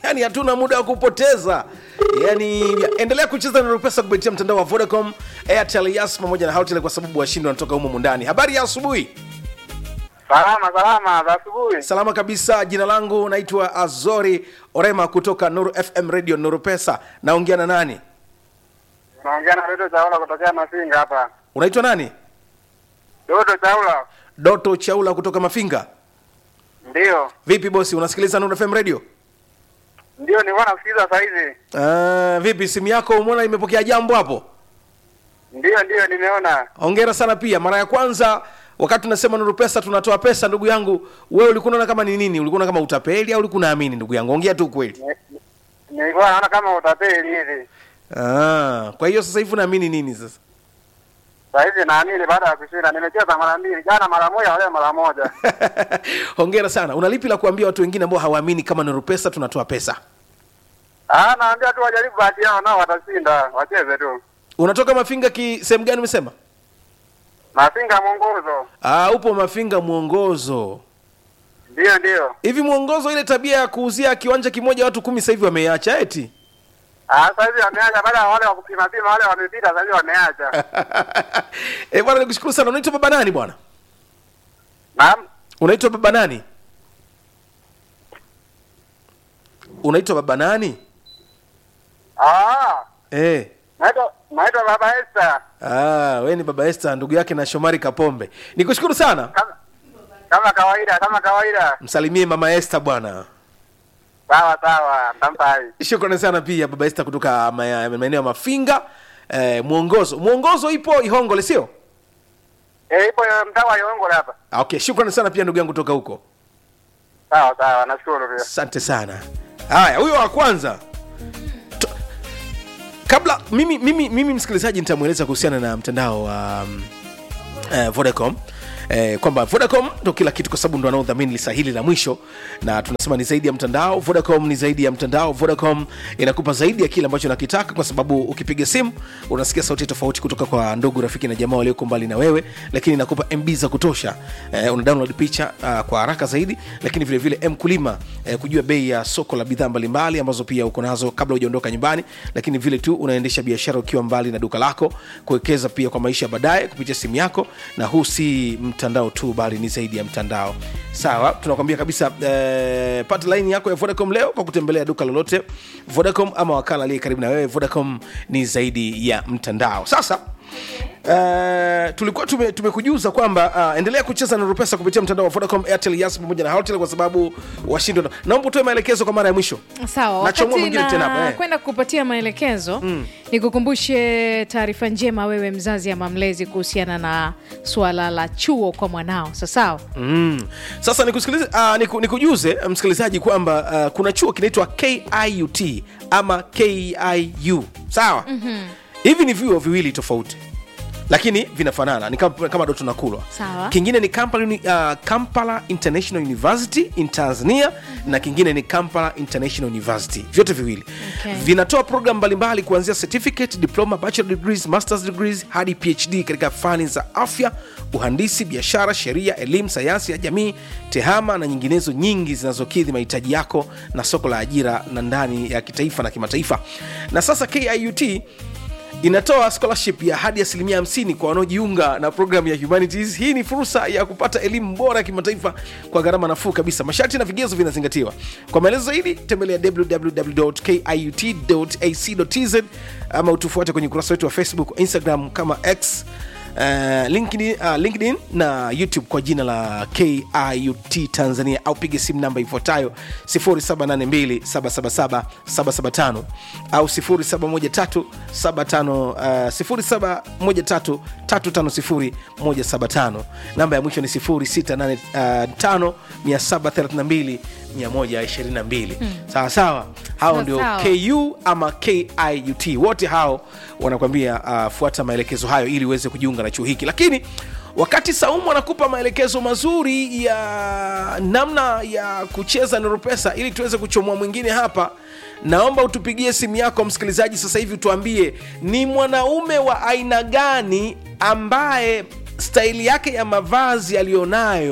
yani hatuna muda wa kupoteza yani endelea kucheza na pesa kupitia mtandao wa vodacom airtel yas pamoja na houtel kwa sababu washindi wanatoka humo mundani habari ya asubuhi Salama salama za asubuhi. salama kabisa jina langu naitwa azori orema kutoka nuru fm radio nuru pesa naongea na nani Naongea na Doto Chaula kutokea Mafinga hapa. unaitwa nani Doto Chaula. doto chaula kutoka mafinga Ndio. vipi bosi unasikiliza nuru fm radio Ndio nilikuwa nasikiliza saa hizi. uh, vipi simu yako umeona imepokea jambo hapo Ndio ndio nimeona. hongera sana pia mara ya kwanza wakati tunasema nuru pesa tunatoa pesa ndugu yangu wewe ulikuwa unaona kama ni nini ulikuwa unaona kama utapeli au ulikuwa unaamini ndugu yangu ongea tu kweli Ni- Nilikuwa naona kama utapeli hivi. ah, kwa hiyo sasa hivi unaamini nini sasa Saa hizi naamini baada ya kushinda nimecheza mara mbili, jana mara moja, leo mara moja. hongera sana unalipi la kuambia watu wengine ambao hawaamini kama nuru pesa tunatoa pesa Ah, naambia tu wajaribu bahati yao nao watashinda, wacheze tu. unatoka mafinga ki sehemu gani umesema Mafinga mwongozo. ah, upo mafinga mwongozo Ndio ndio. hivi mwongozo ile tabia ya kuuzia kiwanja kimoja watu kumi sasa hivi wameacha eti Ah, sasa hivi wameacha baada ya wale wa kupima pima wale wamepita, sasa hivi wameacha. eh bwana nikushukuru sana unaitwa baba nani bwana Naam. unaitwa baba nani unaitwa baba nani Ah, eh naitwa naitwa Baba Esther. Ah, we ni baba Esther ndugu yake na Shomari Kapombe. Nikushukuru sana. Kama kama kawaida, kama kawaida. Msalimie mama Esther bwana. Sawa sawa, mtampai. Shukrani sana pia baba Esther kutoka ma- maeneo ya Mafinga. Eh, mwongozo. Mwongozo ipo Ihongole sio? Eh, ipo mtaa wa Yongole hapa. Ah, Okay, shukrani sana pia ndugu yangu kutoka huko. Sawa sawa, nashukuru pia. Asante sana. Haya, huyo wa kwanza. To- Kabla mimi mimi mimi msikilizaji nitamweleza kuhusiana na mtandao wa um, eh, Vodacom eh, kwamba Vodacom ndo kila kitu kwa sababu ndo wanaodhamini lisa hili la mwisho, na tunasema ni zaidi ya mtandao. Vodacom ni zaidi ya mtandao. Vodacom inakupa zaidi ya kile ambacho unakitaka, kwa sababu ukipiga simu unasikia sauti tofauti kutoka kwa ndugu, rafiki na jamaa walioko mbali na wewe, lakini inakupa MB za kutosha. Eh, una download picha uh, kwa haraka zaidi, lakini vile vile mkulima eh, kujua bei ya soko la bidhaa mbalimbali ambazo pia uko nazo kabla hujaondoka nyumbani, lakini vile tu unaendesha biashara ukiwa mbali na duka lako, kuwekeza pia kwa maisha ya baadaye kupitia simu yako, na huu si mtandao tu, bali ni zaidi ya mtandao. Sawa, tunakwambia kabisa eh, pata line yako ya Vodacom leo kwa kutembelea duka lolote Vodacom ama wakala aliye karibu na wewe. Vodacom ni zaidi ya mtandao. Sasa Uh, tulikuwa tume, tumekujuza kwamba uh, endelea kucheza na Rupesa kupitia mtandao wa Vodacom, Airtel, Yas pamoja na Hotels kwa sababu washindi. wana- Naomba utoe maelekezo kwa mara ya mwisho. sawa Nachomoa wakati mwingine tena hapa, na eh. kwenda kupatia maelekezo mm. nikukumbushe taarifa njema wewe mzazi ama mlezi kuhusiana na suala la chuo kwa mwanao sasawa Mm. Sasa nikusikilize, uh, niku, nikujuze msikilizaji kwamba uh, kuna chuo kinaitwa KIUT ama KIU sawa. mm-hmm. Hivi ni vyuo viwili tofauti lakini vinafanana ni kama, kama ndo tunakulwa Sawa. kingine ni Kampala, Uni- uh, Kampala International University in Tanzania na kingine ni Kampala International University vyote viwili Okay. vinatoa program mbalimbali kuanzia certificate diploma bachelor degrees masters degrees hadi phd katika fani za afya uhandisi biashara sheria elimu sayansi ya jamii tehama na nyinginezo nyingi zinazokidhi mahitaji yako na soko la ajira na ndani ya kitaifa na kimataifa na sasa kiut inatoa scholarship ya hadi asilimia 50 kwa wanaojiunga na programu ya humanities hii ni fursa ya kupata elimu bora ya kimataifa kwa gharama nafuu kabisa masharti na vigezo vinazingatiwa kwa maelezo zaidi tembelea www.kiut.ac.tz ama utufuate kwenye ukurasa wetu wa facebook instagram kama x Uh, LinkedIn, uh, LinkedIn na YouTube kwa jina la KIUT Tanzania au piga simu namba ifuatayo 0782777775 au 071375 0713350175 namba ya mwisho ni 0685 732 122 sawa sawa hao Sawa, ndio sawa. KU ama KIUT wote hao wanakwambia uh, fuata maelekezo hayo ili uweze kujiunga na chuo hiki lakini wakati saumu anakupa maelekezo mazuri ya namna ya kucheza noropesa ili tuweze kuchomoa mwingine hapa naomba utupigie simu yako msikilizaji sasa hivi tuambie ni mwanaume wa aina gani ambaye staili yake ya mavazi aliyonayo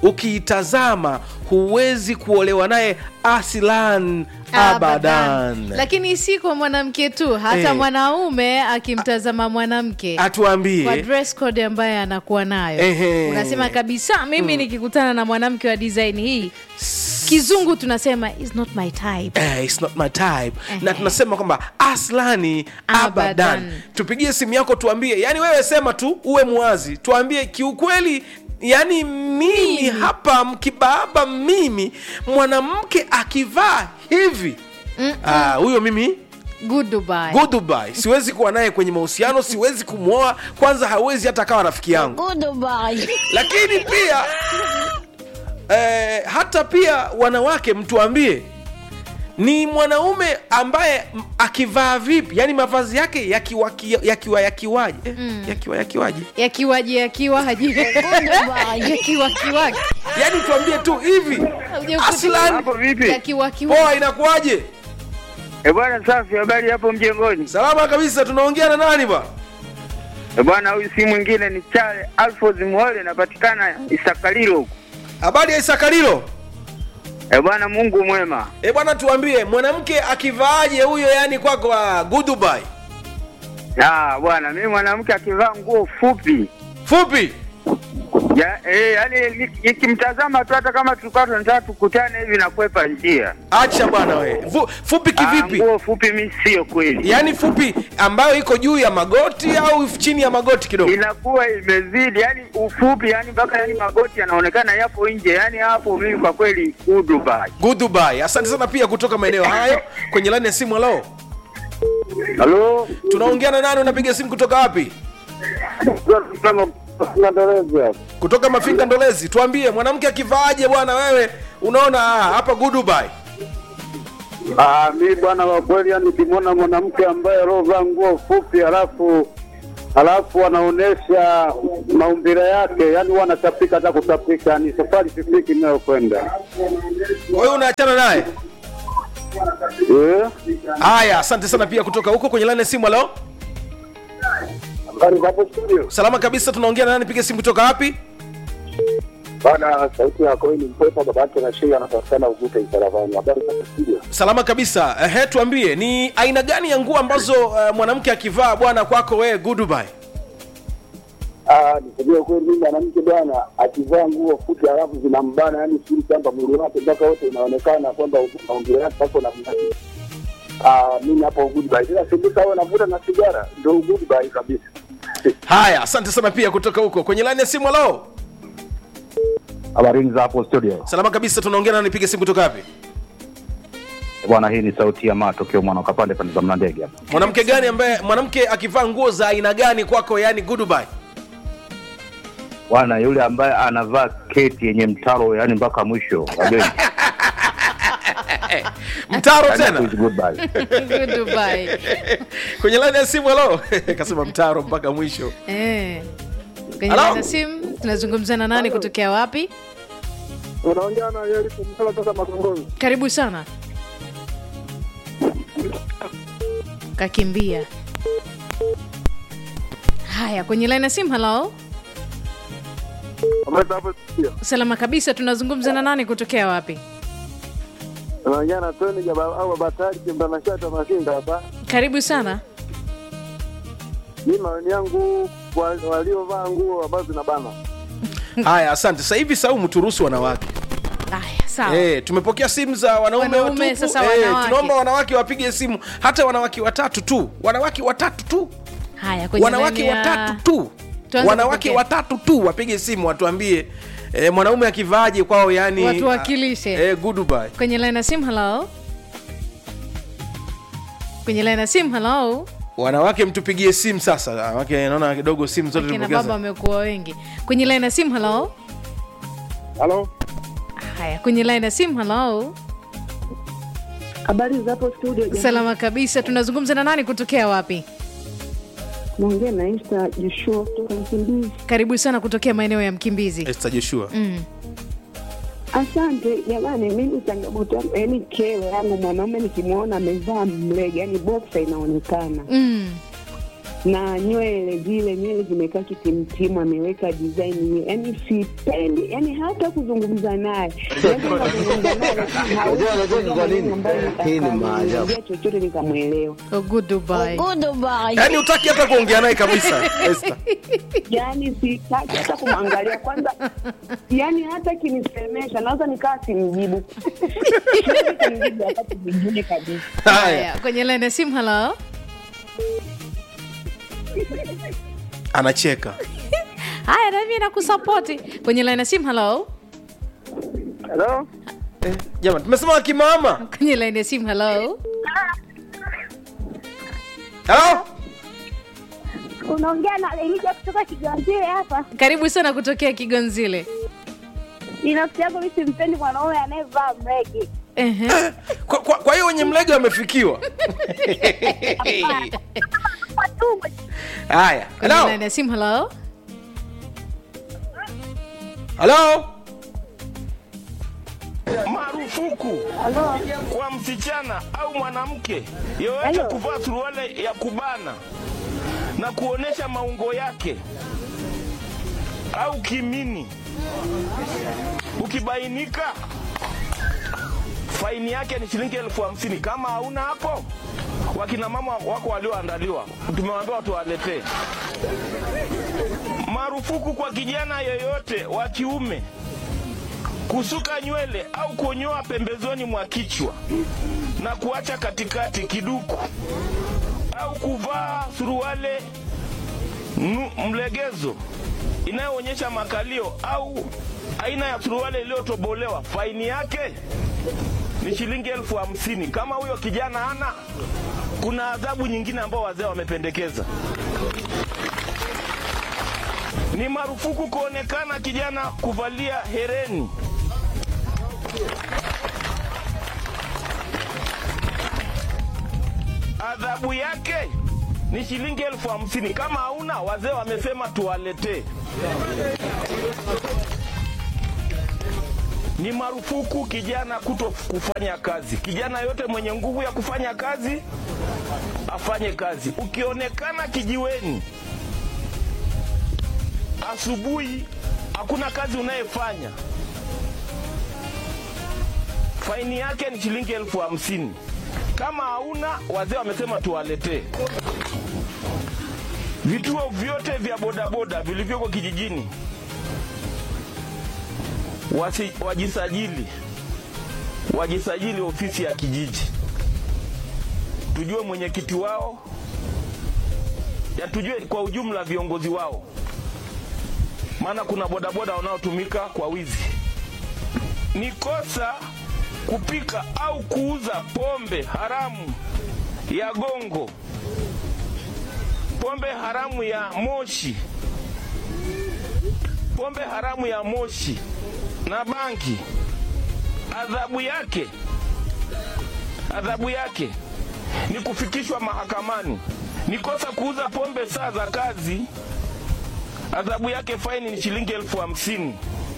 ukiitazama huwezi kuolewa naye aslan abadan lakini si kwa mwanamke tu hata Eh. mwanaume akimtazama mwanamke kwa atuambie dress code ambaye anakuwa nayo Ehe. unasema kabisa mimi nikikutana na mwanamke wa design hii kizungu tunasema is not my type Eh, it's not my type na Ehe. tunasema kwamba aslani abadan Abadan. tupigie simu yako tuambie yani wewe sema tu uwe mwazi tuambie kiukweli yani mimi hapa mkibaba mimi mwanamke akivaa hivi ah, huyo mimi good Dubai. goodbye siwezi kuwa naye kwenye mahusiano siwezi kumwoa kwanza hawezi hata kawa rafiki yangu lakini pia eh, hata pia wanawake mtuambie ni mwanaume ambaye m- akivaa vipi yani mavazi yake yakiwa yakiwa yakiwaje eh, yakiwa yakiwaje yakiwaje yakiwa haji yakiwa kiwaki yani tuambie tu hivi aslan Hapo vipi? yakiwa kiwaki poa inakuwaje Eh bwana, safi. Habari hapo mjengoni? salama kabisa tunaongea na nani ba Eh bwana, huyu si mwingine ni Chale Alfos Muhole, napatikana Isakalilo huko. habari ya isakalilo Eh bwana, Mungu mwema. e bwana tuambie mwanamke akivaaje huyo yani kwako ah, goodbye Ah bwana, mimi mwanamke akivaa nguo fupi fupi ya, eh, yani ni- nikimtazama tu hata kama tulikuwa tunataka tukutane hivi nakwepa njia. acha bwana we Fu, fupi Ah, kivipi nguo fupi mi sio kweli, yaani fupi ambayo iko juu ya magoti au chini ya magoti kidogo inakuwa imezidi yani ufupi yani mpaka yani magoti yanaonekana yapo nje yani hapo mimi kwa kweli Dubai. goodbye asante sana pia kutoka maeneo hayo kwenye laini ya simu halo Halo, tunaongea na nani unapiga simu kutoka wapi kutoka mafinga ndolezi tuambie mwanamke akivaaje bwana wewe unaona ah, hapa goodbye Ah, mi bwana wa kweli, yani nikimwona mwanamke ambaye alovaa nguo fupi halafu halafu anaonesha maumbile yake, yani huwa anatapika hata kutapika, ni safari sifiki inayokwenda kwa hiyo unaachana naye Eh, haya asante sana pia kutoka huko kwenye laini ya simu halo habari za hapo studio salama kabisa tunaongea na nani piga simu kutoka wapi bana, sauti yako ni mpepa, baba yake na shei anapatikana Ugute Isaravani. Habari za hapo studio salama kabisa ehe tuambie ni aina gani ya nguo ambazo uh, mwanamke akivaa bwana kwako wewe goodbye Ah, nisema kweli, mimi mwanamke bwana akivaa nguo fupi halafu zinambana, yani siri kwamba mwili wake mpaka wote inaonekana kwamba maumbile yake hapo na Ah, mimi hapo goodbye. Ila sikuta wewe navuta na sigara, ndio goodbye kabisa. haya asante sana pia kutoka huko kwenye laini ya simu halo Habarini za hapo studio salama kabisa tunaongea na nipiga simu kutoka wapi bwana, hii ni sauti ya matokeo mwana kapande pande za mlandege hapa. mwanamke gani ambaye mwanamke akivaa nguo za aina gani kwako yani goodbye Bwana yule ambaye anavaa keti yenye mtaro yani mpaka mwisho wa begi. mtaro Yani tena is goodbye. Good Dubai. kwenye laini ya simu halo kasema mtaro mpaka mwisho Eh. kwenye Hello? laini ya simu tunazungumza na nani kutokea wapi Unaongea na yeye kumsala sasa Makongoni. karibu sana kakimbia haya kwenye laini ya simu halo Habari za hapo studio. salama kabisa tunazungumza na nani kutokea wapi Unaongea na Tony Jaba au Batari Kimbana Shata Masinga hapa. karibu sana Mimi maoni yangu wa- waliovaa nguo ambazo zinabana. haya asante sasa hivi saumu turuhusu wanawake haya sawa Eh, tumepokea simu za wanaume Wanaume, watupu. sasa Eh, wanawake. tunaomba wanawake wapige simu hata wanawake watatu tu wanawake watatu tu haya kwenye wanawake laini ya- watatu tu Tuanze wanawake kupokea. watatu tu wapige simu watuambie eh, mwanaume akivaaje kwao yani Watuwakilishe. eh, goodbye kwenye laini ya simu halo kwenye laini ya simu halo wanawake mtupigie simu sasa wanawake naona kidogo simu zote kina tulipokea baba za- wamekuwa wengi kwenye laini ya simu halo Halo? haya kwenye laini ya simu halo Habari za hapo studio jamani. salama kabisa tunazungumza na nani kutokea wapi Naongea na Esther Joshua kutoka Mkimbizi. karibu sana kutokea maeneo ya mkimbizi Esther Joshua mm. Asante jamani, mimi changamoto yangu yaani kero yangu mwanaume nikimwona amevaa mlege, yaani boksa inaonekana, Mm. na nywele zile nywele zimekaa kitimtimu, ameweka design, yani sipendi, yani hata kuzungumza naye Naweza nikazungumza naye, lakini hawezi Unajua- unajua ni kwa nini? maneno ambayo Hii ni maajabu. nikamwambia chochote nikamwelewa. Oh, goodbye. yaani utaki hata kuongea naye kabisa Esther. yani sitaki hata kumwangalia kwanza, yani hata kinisemesha naweza nikaa simjibu, siwezi kumjibu wakati mwingine kabisa. haya Haya, kwenye line ya simu halo anacheka haya nami nakusapoti kwenye line ya simu halo Hello? eh, jamani tumesema kimama kwenye line ya simu halo halo unaongea na Elija kutoka Kiganzile hapa. karibu sana kutokea kigonzile Binafsi yangu mimi simpendi mwanaume anayevaa mregi. Ehe. kwa, kwa, kwa hiyo wenye mlege wamefikiwa Matumbo haya kwenye halo line ya simu halo halo marufuku kwa msichana au mwanamke yoyote Hello. kuvaa suruali ya kubana na kuonesha maungo yake au kimini. Ukibainika, faini yake ni shilingi elfu hamsini. Kama hauna hapo, wakina mama wako walioandaliwa, tumewaambia watuwaletee. Marufuku kwa kijana yoyote wa kiume kusuka nywele au kunyoa pembezoni mwa kichwa na kuacha katikati kiduku au kuvaa suruale nu- mlegezo inayoonyesha makalio au aina ya suruale iliyotobolewa. Faini yake ni shilingi elfu hamsini. Kama huyo kijana ana, kuna adhabu nyingine ambao wazee wamependekeza. Ni marufuku kuonekana kijana kuvalia hereni adhabu yake ni shilingi elfu hamsini. Kama hauna, wazee wamesema tuwaletee. Ni marufuku kijana kuto kufanya kazi. Kijana yote mwenye nguvu ya kufanya kazi afanye kazi. Ukionekana kijiweni asubuhi, hakuna kazi unayefanya, faini yake ni shilingi elfu hamsini. Kama hauna, wazee wamesema tuwaletee. Vituo vyote vya bodaboda vilivyoko kijijini wasi, wajisajili wajisajili ofisi ya kijiji, tujue mwenyekiti wao, ya tujue kwa ujumla viongozi wao, maana kuna bodaboda wanaotumika kwa wizi. Ni kosa kupika au kuuza pombe haramu ya gongo, pombe haramu ya moshi, pombe haramu ya moshi na bangi. Adhabu yake adhabu yake ni kufikishwa mahakamani. Ni kosa kuuza pombe saa za kazi, adhabu yake faini ni shilingi elfu hamsini.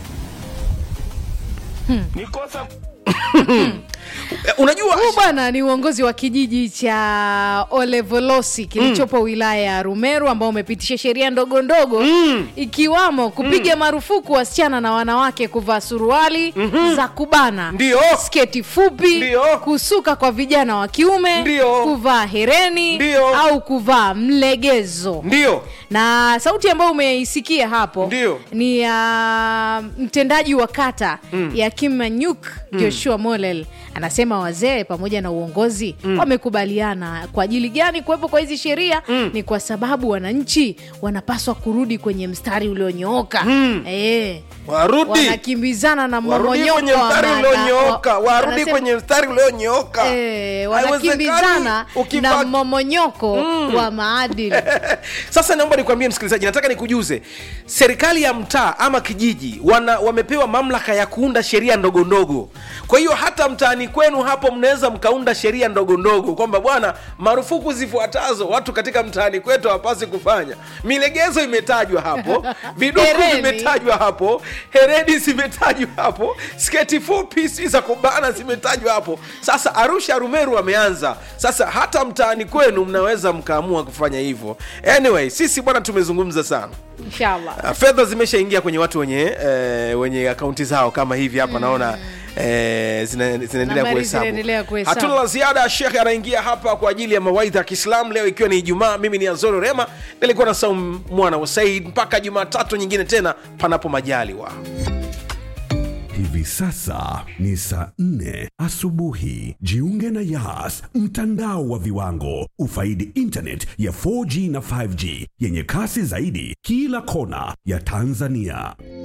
Ni kosa Eh, unajua huu bwana ni uongozi wa kijiji cha olevolosi kilichopo wilaya ya rumeru ambao umepitisha sheria ndogo ndogo mm. ikiwamo kupiga marufuku wasichana na wanawake kuvaa suruali mm-hmm. za kubana Ndio. sketi fupi Ndio. kusuka kwa vijana wa kiume Ndio. kuvaa hereni Ndio. au kuvaa mlegezo ndio na sauti ambayo umeisikia hapo Ndio. ni ya mtendaji wa kata mm. ya kimanyuk joshua molel anasema wazee pamoja na uongozi mm. wamekubaliana kwa ajili gani kuwepo kwa hizi sheria mm. ni kwa sababu wananchi wanapaswa kurudi kwenye mstari ulionyooka mm. e, warudi wanakimbizana na warudi mmomonyoko kwenye wa mstari mada- ulionyooka wa- warudi anasema- kwenye mstari ulionyooka Eh, Haiwezekani wanakimbizana ukiva- na mmomonyoko wa maadili sasa naomba nikwambie msikilizaji nataka nikujuze serikali ya mtaa ama kijiji wana, wamepewa mamlaka ya kuunda sheria ndogo ndogo kwa hiyo hata mtaani kwenu hapo mnaweza mkaunda sheria ndogo ndogo kwamba bwana marufuku zifuatazo watu katika mtaani kwetu hawapasi kufanya milegezo imetajwa hapo viduku Hereni. vimetajwa hapo heredi zimetajwa hapo sketi fupi si za kubana zimetajwa hapo sasa arusha rumeru wameanza sasa hata mtaani kwenu mnaweza mkaamua kufanya hivyo anyway sisi bwana tumezungumza sana inshallah Uh, fedha zimeshaingia kwenye watu wenye eh, wenye akaunti zao kama hivi hapa naona eh, zina- zinaendelea Nambari kuhesabu zinaendelea kuhesabu. hatuna la ziada shekhe anaingia hapa kwa ajili ya mawaidha ya kiislamu leo ikiwa ni ijumaa mimi ni azoro rema nilikuwa na saum mwana wa said mpaka jumatatu nyingine tena panapo majaliwa Hivi sasa ni saa nne asubuhi. Jiunge na Yas, mtandao wa viwango. Ufaidi internet ya 4G na 5G yenye kasi zaidi kila kona ya Tanzania.